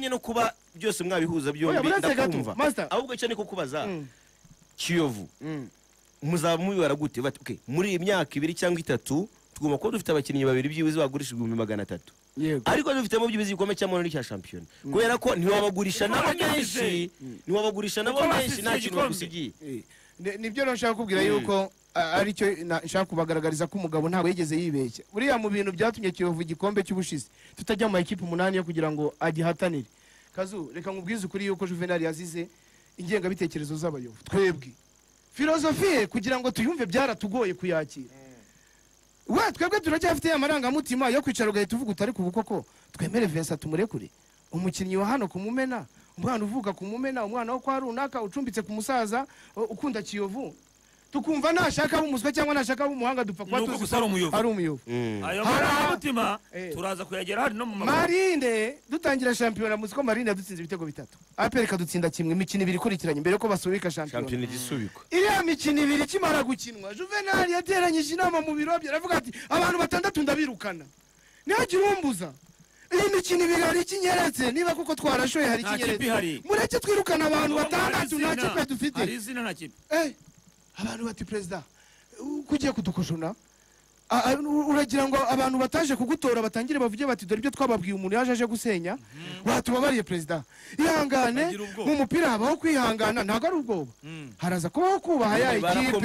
no kuba byose mwabihuza Oya, byombi buranse gato, ndakumva master. ahubwo icyo ni kukubaza Mm, kiyovu mm. muzaba mubibara gute bati okay muri iyi myaka ibiri cyangwa itatu tugomba kuba dufite abakinnyi babiri byibuze bagurisha ibihumbi magana atatu yego ariko dufitemo byibuze igikombe cy'amahoro n'icya shampiyona kubera ko ntiwabagurisha nabo menshi ntiwabagurisha nabo Kuko menshi basize nta kintu igikombe. bagusigiye Eh, ni- nibyo rero nshaka kubwira yuko a- aricyo na- nshaka kubagaragariza ko umugabo ntabwo yigeze yibeshya buriya mu bintu byatumye kiyovu igikombe cy'ubushize tutajya mu makipe umunani yo kugira ngo agihatanire kazu reka nkubwize ukuri yuko juvenali yazize ingengabitekerezo z'abayovu twebwe filozofiye kugira ngo tuyumve byaratugoye kuyakira we twebwe turacyafite amarangamutima yo kwicara ugahita uvuga utari ku bukoko twemere vincent tumurekure umukinnyi wa hano kumumena umwana uvuka kumumena umwana wo kwa runaka ucumbitse ku musaza u- ukunda kiyovu tukumva nashaka bumuswa cyangwa nashaka bumuhanga dupfa kuba nuko tuzi gusa ari umuyovu ari umuyovu ayo Hari marangamutima Eh. turaza kuyagera hari no mu maboko marinde dutangira shampiyona muzi ko marinde yadutsinze ibitego bitatu aperi kadutsinda kimwe imikino ibiri ikurikiranye mbere yuko basubika shampiyona shampiyona igisubikwa iriya mikino ibiri ikimara gukinwa juvenali yateranyije inama mu biro bye aravuga ati abantu batandatu ndabirukana ntihagire umbuza iyi mikino ibiri hari ikinyeretse niba koko twarashoye hari Nta kipe ihari. ikinyeretse mureke twirukana abantu Hari batandatu nta izina, kipe dufite hari izina na kipe Eh, abantu bati perezida uko ugiye kudukojona a- a- u- uragira ngo abantu bataje kugutora batangire bavuge bati dore ibyo twababwiye umuntu yaje aje gusenya watubabariye perezida ihangane Bagira ubwoba. mu mupira habaho kwihangana ntabwo ari ubwoba Mm. haraza kubaho kubaha ya ekipe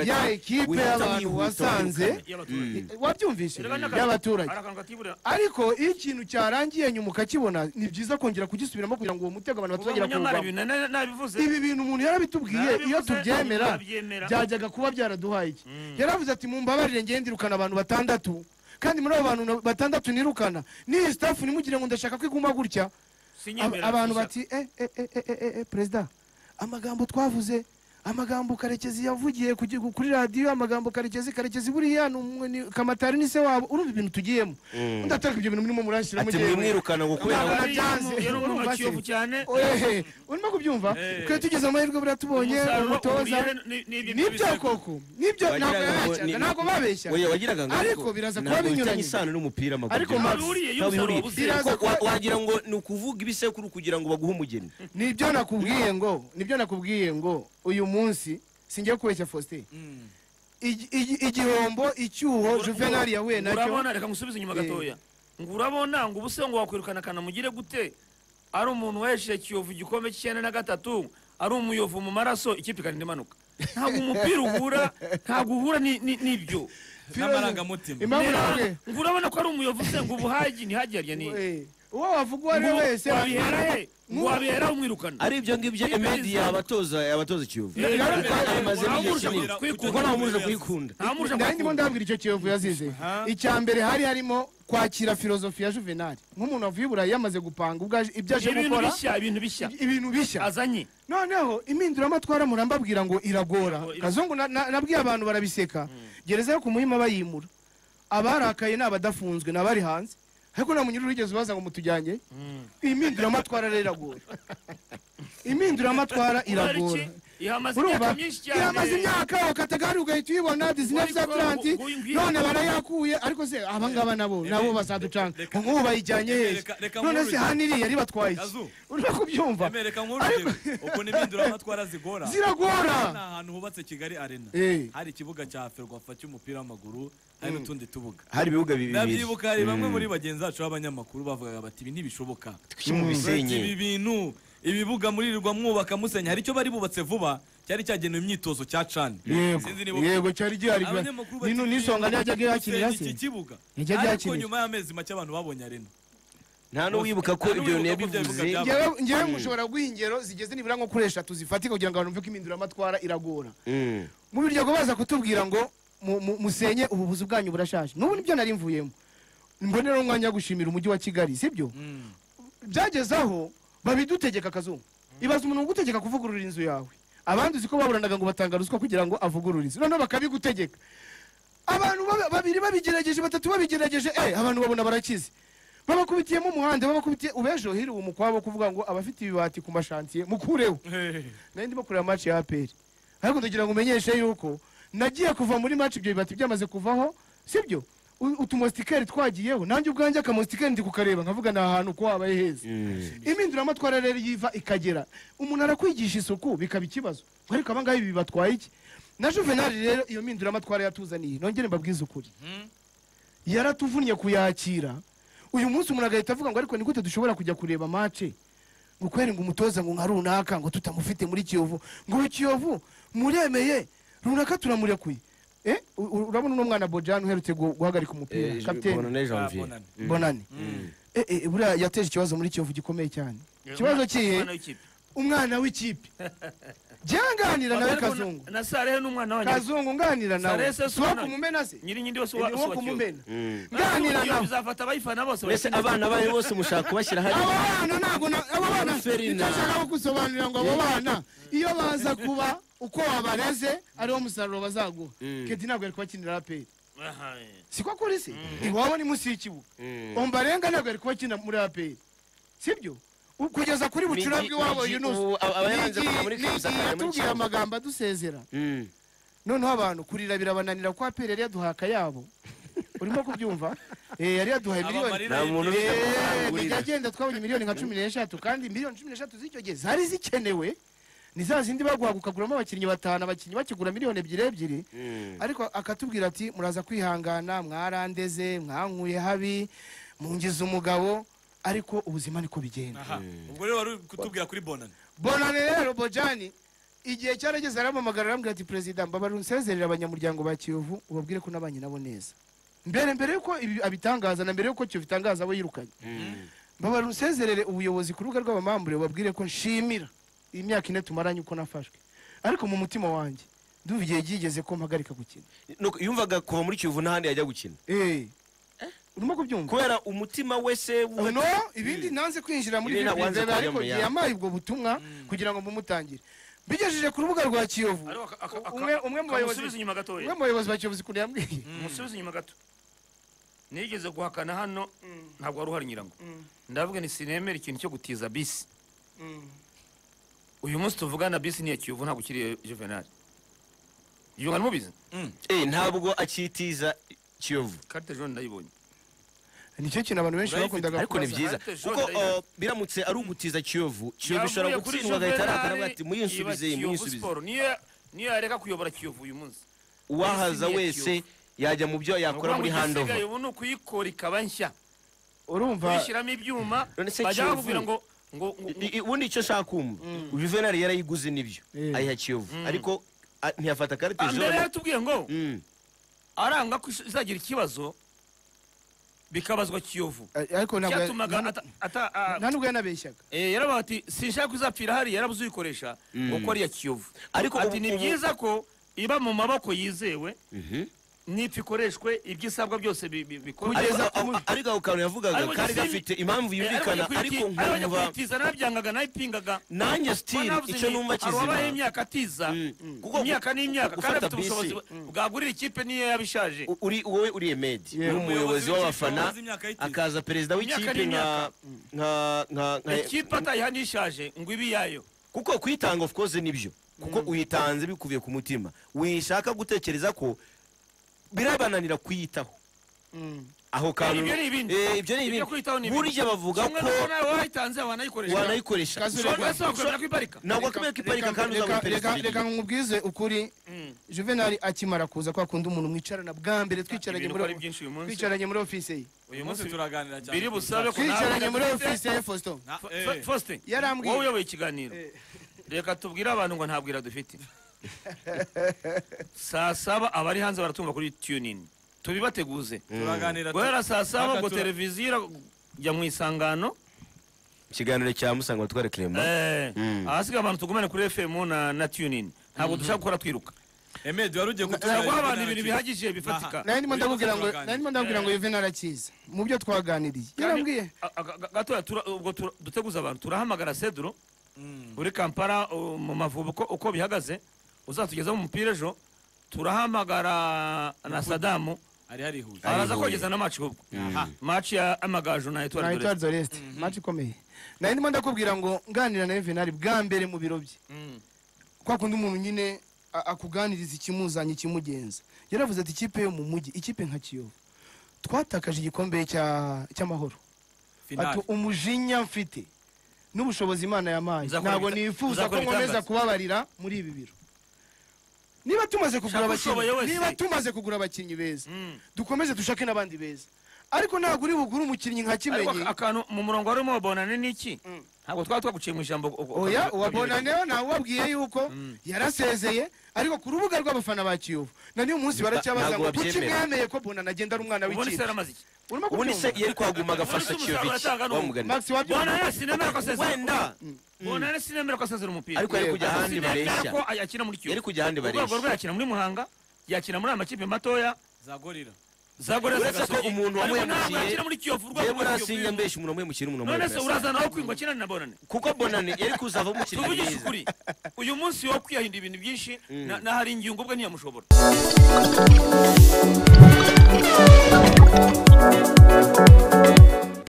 ya ekipe y'abantu wasanze y'abaturage wabyumvise Erega n'akantu- y'abaturage hari akantu katibura ariko iyo ikintu cyarangiye nyuma ukakibona ni byiza kongera kugisubiramo kugira ngo uwo mutego abantu uba batazongera umunyamari kuwugwamo ibintu na- nabivuze ibi bintu umuntu yarabitubwiye iyo Narabivuze, tubyemera turabyemera. byajyaga kuba byaraduhaye iki yaravuze ati mumbabarire ngende irukana abantu batandatu kandi muri abo bantu na- batandatu nirukana n'iyi sitafu nimugire ngo ndashaka ko iguma gutya Ab- sinyemera abantu gusa. bati eh, eh, eh, eh, eh, eh, eh, perezida amagambo twavuze amagambo karekezi yavugiye ku gihugu- kuri radiyo amagambo karekezi karekezi buriya ni umwe- ni- kamatari ni se wabo urumva ibintu tugiyemo ndataka ibyo bintu murimo muranshyiramo ati njyewe. mwimwirukana ngo kubera Ntabwo ngo- Yari byanze. yari umuntu wa Urumva se? Kiyovu cyane Oye, urimo kubyumva Eh. twe tugeze amahirwe buriya tubonye umusaruro umutoza uhuriye ni- n'ibyo nibyo bisekuru. koko nibyo Wagira ntabwo ngo yabeshyaga ni- ntabwo Oya, babeshyaga wagiraga ngo Ariko ariko biraza kuba ntabwo bifitanye binyuranye. isano n'umupira w'amaguru. Ariko Max, Ntahuriye Ntabwo y'umusaruro bihuriye. buseruka. Biraza Ko- wa- kuba- wagira ngo ni ukuvuga ibisekuru kugira ngo baguhe umugeni nibyo nakubwiye ngo nibyo nakubwiye ngo uyu munsi singiye kubeshya Faustin Mm. Igi- igi- igihombo icyuho Ura- Juvenal yahuye ngo nacyo urabona reka ngusubize inyuma Eh. gatoya ngo urabona ngo ubuse ngo wakwirukana kanamugire gute ari umuntu wahesheje kiyovu igikombe cy'icyenda na gatatu ari umuyovu mu maraso ikipe ikarinda imanuka ntabwo umupira uhura ntabwo uhura ni- ni- n'ibyo Ima- Nera, Impamvu nakubwiye. ngo urabona ko ari umuyovu se ngo ubuhagi ntihagerya ni Eh, uwo wavuga uwo ari we ngo wese wabihera he ngo wabihera umwirukana ari ibyo ngibyo Kipe emedi nziza. yabatoza yabatoza ikiyovu Eh, Kuko amazemo igihe ntamurusha kinini kwikunda. kuko ntamurusha kuyikunda ntamurusha nawe ndimo kwikunda. ndabwira icyo kiyovu yazize icya mbere hari harimo kwakira filozofi ya Juvenal nk'umuntu wavuye i Burayi yamaze gupanga ubwo aje- ibyo aje ibintu gukora bishya ibintu bishya ibintu bishya azanye noneho impinduramatwara murambabwira ngo iragora Irago- ira- kazungu na- na- nabwiye abantu barabiseka gereza yo ku muhima bayimura abarakaye ni abadafunzwe ni abari hanze ariko nta munyururu wigeze ubaza ngo mutujyanye iyi mpinduramatwara rero iragora impinduramatwara iragora ihamaze urumva imyaka myinshi cyane iramaze imyaka wakatagari ugahita uyibona disney Ariko, atlanti ngo- ngo uyimbwire- none barayakuye ariko se abangaba nabo nabo bazaducanga reka- nk'ubu bayijyanye hehe reka- reka none se nkururize. hano iriya ribatwaye iki Kazu. urimo kubyumva emereka nk'urugero ukuntu impinduramatwara zigora ni ziragora ahantu hubatse kigali arena Eh. hari ikibuga cya ferwafa cy'umupira w'amaguru hari n'utundi tubuga hari ibibuga bibiri ndabyibuka hari bamwe muri bagenzi bacu b'abanyamakuru bavugaga bati ibi ntibishoboka mu bisenyi ibi bintu ibibuga muririrwa mwubaka musenya hari icyo bari bubatse vuba cyari cyagenewe imyitozo cya cani yego Sinzi niba- yego cyari gihari Abanyamakuru bati nino ibi nisonga bintu ntiyajyaga gusenya yakirira iki se kibuga Ntiyajyaga ariko yakirira. nyuma y'amezi make abantu babonye arena nta n'uwibuka ko Nta ibyo bintu n'uwibuka ko ibyo yabivuze bivuga ngewe ngewe mushobora guha ingero zigeze nibura nko kuri eshatu zifatika kugira ngo abantu bumve ko impinduramatwara iragora Mm. mu biryogo baza kutubwira ngo mu- mu- musenye ubuvuzi bwanyu burashaje n'ubu nibyo nari mvuyemo mbonera umwanya wo gushimira umujyi wa kigali sibyo byageze aho babidutegeka akazungu ibaza umuntu ugutegeka kuvugurura inzu yawe abandi uzi ko baburanaga ngo batanga ruswa kugira ngo avugurure inzu noneho bakabigutegeka abantu baba- babiri babigerageje batatu babigerageje eh, abantu babona barakize babakubitiyemo umuhanda babakubitiye ubejo hiri uwo mukwabo kuvuga ngo abafite ibibati ku mashantiye mukureho nari ndimo kureba match ya APR ariko ndagira ngo umenyeshe yuko nagiye kuva muri match ibyo bibati byamaze kuvaho sibyo u- utumosikeri twagiyeho nanjye ubwanjye akamosikeri ndi kukareba nkavuga ni ahantu uko wabaye heza impinduramatwara rero iyo iva ikagera umuntu arakwigisha isuku bikaba ikibazo ngo ariko abangahe ibi bibatwaye iki na juvenali rero iyo mpinduramatwara yatuzaniye nongere mbabwize ukuri yaratuvunnye kuyakira uyu munsi umuntu agahita avuga ngo ariko ni gute dushobora kujya kureba mace ngo kweri ngo umutoza ngo nka runaka ngo tutamufite muri kiyovu ngo uyu kiyovu muremeye runaka turamurekuye Eh, u- u- urabona uno mwana bojani uherutse gu- guhagarika umupira kapiteni bonane janvier Bonane. bonani Eh, eh, buriya yateje ikibazo muri kiyovu gikomeye cyane ikibazo kihe Umwana w'ikipe. umwana w'ikipe byanganira nawe kazungu na sarehe n'umwana wanjye kazungu nganira nawe Sarese siwo Sonani. kumumena se nyiri nyindi wese Ni wa- wo wa Kiyovu. kumumena Mm. nganira Kiyovu nawe izafata abayifana bose mbese bayishinzwe. abana bayo bose mushaka kubashyira abo hariya bana ntabwo na- abo bana Ferina. ntashaka no gusobanurira ngo abo bana iyo baza kuba uko wabareze ariwo musaruro bazaguha Mm. kedi ntabwo yari kubakinira aperi Aha, eh. siko kuri se iwabo ni munsi y'ikibuga ombarenga ntabwo yari kubakina muri aperi sibyo U- kugeza kuri bucurabwe iwabo Migi- yunusi ubu aba- abayanze Migi- kuva muri Migi Kabuza akajya muri yatubwiye Kiyovu. amagambo adusezera Mm. noneho abantu kurira birabananira kuko aperi yari yaduhaka yabo urimo kubyumva Eh, yari yaduhaye miliyoni Abamarira nta muntu y'indirimbo. ufite bijya agenda twabonye miliyoni nka cumi n'eshatu kandi miliyoni cumi n'eshatu z'icyo gihe zari zikenewe ni za zindi baguhaga ukaguramo abakinnyi batanu abakinnyi bakigura miliyoni ebyiri ebyiri Mm. ariko akatubwira ati muraza kwihangana mwarandeze mwankuye habi mungize umugabo ariko ubuzima niko bigenda Aha. ubwo rero wari uri kutubwira kuri bonane bonane rero bojani igihe cyarageze aramamagara arambwira ati perezida mbabara unsezerera abanyamuryango ba kiyovu ubabwire ko nabanye nabo neza mbere mbere yuko ibi abitangaza na mbere yuko kiyovu itangaza abo yirukanye Mm. mbabara unsezerere ubuyobozi ku rubuga rw'abamambure babwire ko nshimira iyi myaka ine tumaranye uko nafashwe ariko mu mutima wanjye ndumva igihe byigeze ko mpagarika gukina Nuko yumvaga kuva muri kiyovu n'ahandi yajya gukina Eh, urimo kubyumva kubera umutima we se wuhe- no ibindi nanze kwinjira muri Ibindi Vip wanze Reserve, kujya ariko mu igihe yandi. yampaye ubwo butumwa kugira ngo mbumutangire mbigejeje ku rubuga rwa kiyovu Ariko aka- aka- aka- umwe- umwe mu bayobozi- kamusubize inyuma gatoya umwe mu bayobozi ba kiyovu ukuntu yambwiye musubize inyuma gato nigeze guhakana hano ntabwo wari uhari nyirango ndavuga ni sinemera ikintu cyo gutiza bisi uyu munsi tuvugana bisi ni iya kiyovu ntabwo ukiri juvenal yungana mubizi Eh, ntabwo akitiza kiyovu karite jone ndayibonye nicyo kintu abantu benshi Urayifite, bakundaga ariko ni kubaza. byiza Ariko kuko Jordan uh, Ivan- biramutse ari ugutiza kiyovu kiyovu ishobora Yavuye kuri gutsindwa agahita Juvenal, arakara ati muyinsubize iyi, iba Kiyovu muyinsubize Sport. Niyo- niyo yareka kuyobora kiyovu uyu munsi uwahaza Yasinyiye wese yajya mu byo yakora muri handover ubu ni ukuyikora ikaba nshya urumva kuyishyiramo ibyuma None se bajya Kiyovu- bakubwira ngo ngo ngo- I- i- ubundi icyo nshaka kumva juvenali yarayiguze nibyo Eh. ayiha kiyovu ariko a- ntiyafata karite Ah, mbere jaune yatubwiye ngo Mm. aranga ko izagira ikibazo bikabazwa kiyovu ariko ntabwo cyatumaga nta- ata- ata- ah, nta nubwo yanabeshyaga eh, yaravuga ati sinshaka ko izapfira hariya yarabuze uyikoresha ngo ko ari iya kiyovu Ariko ati ubu- ni ubu- byiza ko iba mu maboko yizewe Mhm. nipfa ikoreshwe ibyo byose bi- bi- bikorwe Ariko- Kugeza a- a- ariko ako kantu yavugaga Ariko kari Justin- gafite impamvu Eh, yumvikana arabajya ariko kwiti- arabajya nkumva kwitiza nabyangaga nabipingaga nanjye still Banavuze icyo ni- numva hari uwabaye kizima imyaka atiza Kuko- imyaka n'imyaka kandi gufata afite ubushobozi bisi. bwagurira ikipe niyo yaba ishaje U- uri wowe uriye medi Yeah. uri umuyobozi w'abafana Umuyobozi w'imyaka y'ikipe. akaza perezida Imyaka w'ikipe nka n'imyaka. nka nka nka ikipe atayiha n'ishaje ngo ibe iyayo kuko kuyitanga of course nibyo kuko uyitanze bikubiye ku mutima wishaka gutekereza ko birabananira kuyitaho Mm. aho kantu ibyo ni ibindi. Eh, ibyo ni Ibyo kuyitaho ni ibindi ibindi. burya bavuga Kimwe ko n'uko nawe wayitanze wanayikoresha wanayikoresha Kazu- ushobora wese wakwemera ko iparika ntabwo wakwiriye kuyiparika kandi Reka- uzaba reka- perezida reka w'igihugu. nkubwize ukuri juvenali akimara kuza kwa kundi umuntu mwicarana bwa mbere twicaranye Ibintu muri ari byinshi uyu munsi. twicaranye muri office ye uyu uyu munsi munsi turaganira cyane biri busabe ko twicaranye nawe muri udafite- office ye Faustin Na- Fa- eh. Fa- Faustin Yarambwiye. wowe uyoboye ikiganiro reka tubwire abantu ngo ntabwira dufite saa saba abari hanze baratumva kuri tuning tubibateguze turaganira guhera saa saba Aka ngo tura- televiziyo irajya mu isangano ikiganiro cya musanga batware clement Eh, ahasigaye abantu tugumane kuri fm na, na tuning ntabwo dushaka gukora twiruka Emed wari ugiye dushaka guha kutuganirira abantu ibintu bihagije bifatika nari ndimo Uyu munsi ndakubwira ngo turaganira. nari ndimo ndakubwira ngo Juvenal akiza mu byo twaganiriye yarambwiye A- a- ga- gatoya tura- ubwo tura- duteguza abantu turahamagara seduro uri kampala uh, mu mavubi uko- uko bihagaze uzatugezaho umupira ejo turahamagara na sadamu hari harihuje araza Ayihuye. kogeza na maci ahubwo Aha. maci ya amagaju na na etwari Etoile doresi de l'Est match ikomeye nari ndimo ndakubwira ngo nganira na Juvenal bwa mbere mu biro bye kwa kundi umuntu nyine a- akuganiriza ikimuzanye ikimugenza yaravuze ati ikipe yo mu mujyi ikipe nka kiyovu twatakaje igikombe cya- cy'amahoro ati finali umujinya mfite n'ubushobozi imana yampaye Nzakora ntabwo ibita- nifuza ko nzakora nkomeza ibitangaza. kubabarira muri ibi biro niba tumaze kugura Shaka ushoboye abakinnyi wese. niba tumaze kugura abakinnyi beza Mm. dukomeze dushake n'abandi beza ariko ntabwo uri bugure umukinnyi nka ariko kimenyi akantu mu murongo warimo wa bonane ni iki Mm. ntabwo twaba twaguciye mu ijambo uko- uko- oya uko- uwa uko- bonaneyo ntawubabwiye yuko yarasezeye ariko ku rubuga rw'abafana ba kiyovu na n'uyu munsi baracyabaza Ntabwo ngo kuki babyemera. mwemeye ko bonane agenda ari umwana ubundi se w'ikipe yaramaze iki urimo ubundi se kubyumva yari kwaguma agafasha Ubundi se kiyovu iki umusaruro wamugani max wabyumva bonane sinemera ko asezera wenda bonane sinemera ko asezera umupira ariko yari kujya Ariko ahandi sinemera bareshya ko yakina muri kiyovu yari kujya ahandi urwego rwe bareshya yakina muri muhanga yakina muri aya makipe matoya zagorira zagorera Uretse ko zagasogi umuntu ariko ntabwo wamuhemukiye, yakina muri kiyovu urwego yewe rwa Kiyovu urasinja mbesha umuntu wamwemukira umuntu none se wamwemukira urazana aho kwingwa kinana na bonane kuko bonane yari kuzavamo umukinnyi tuvugishe mwiza ukuri uyu munsi wo kwiyahinda ibintu byinshi na- na hari ingingo ubwe ntiyamushobora